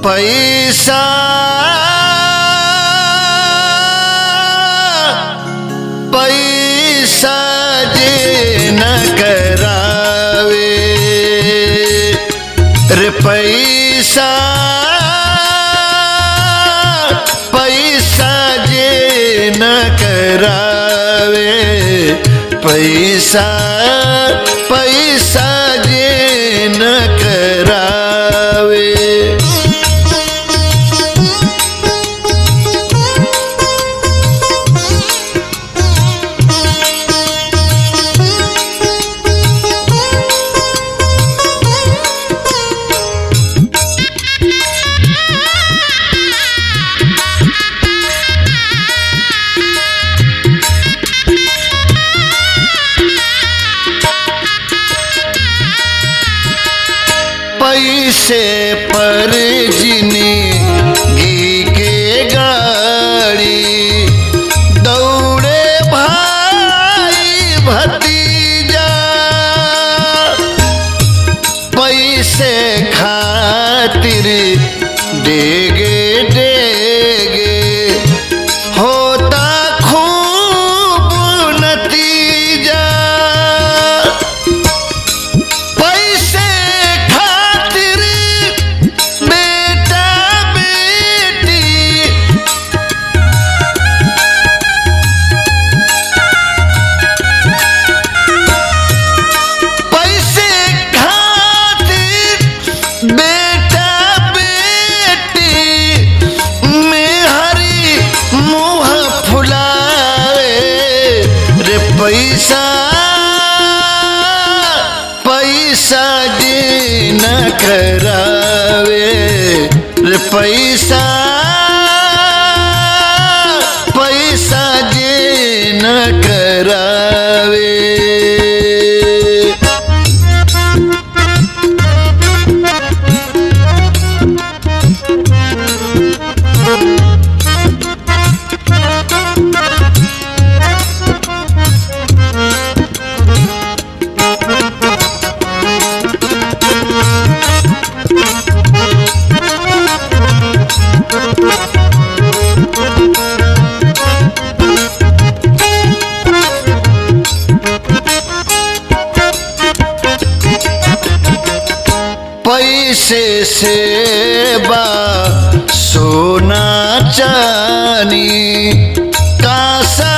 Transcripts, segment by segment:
पैसा पैसा जे न करावे रे पैसा पैसा जे न करावे पैसा पैसा जे न करावे पैसे पर जिंदगी के गाड़ी दौड़े भाई भतीजा पैसे खातिर डेगे डेगे होता खूब नतीजा पैसे खातिर बेटा बेटी पैसे खातिर बेटा बेटी में हरी मुँह फुलाए रे पैसा पैसा जी न करावे रे पैसा पैसा जी न करावे पैसे से बा सोना चानी कासा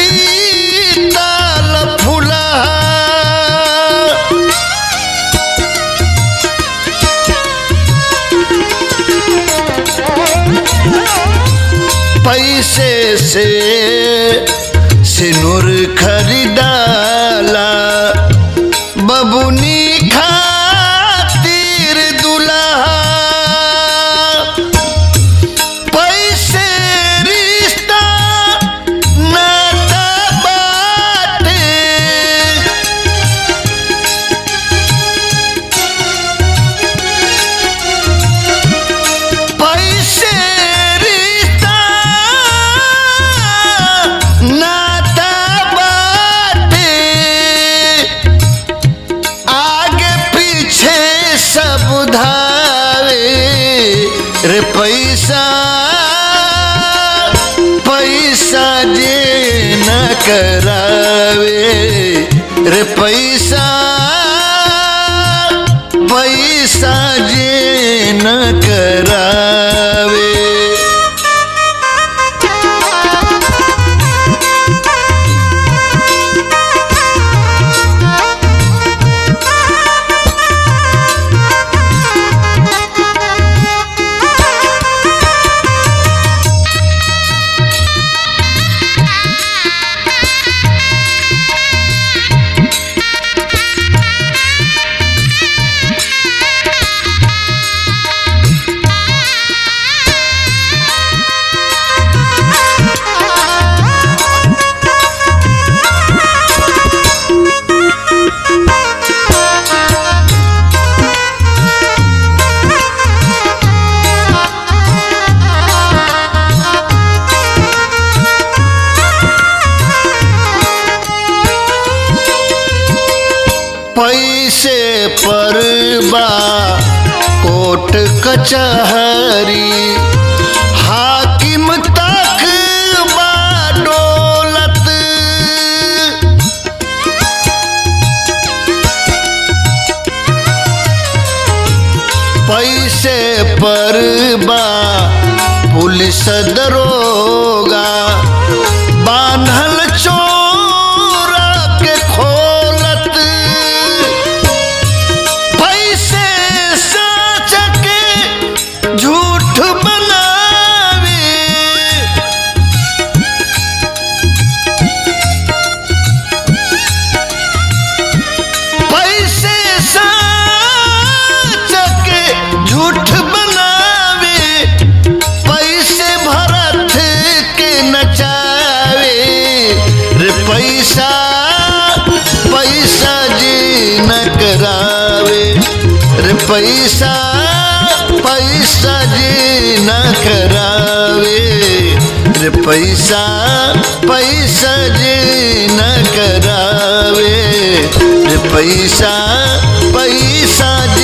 पीतल फुला पैसे से सिनुर खरीदाला बबुनी खातिर दुल्हा पैसे रिश्ता नाता बाटे पैसे रिश्ता नाता बाटे आगे पीछे सब धावे रे पैसा पैसा जे न करावे रे पैसा पैसा जे न करावे पैसे पर बा कोट कोट कचहरी हाकिम तक बाडोलत पैसे पर बा पुलिस दरोगा बांधल चोरा के खोलत पैसे सच के झूठ बनावे पैसे सच के झूठ बनावे पैसे भरत के नचावे रे पैसा पैसा जी न करावे रे पैसा पैसा जी न करावे रे पैसा पैसा जी न करावे रे पैसा पैसा जी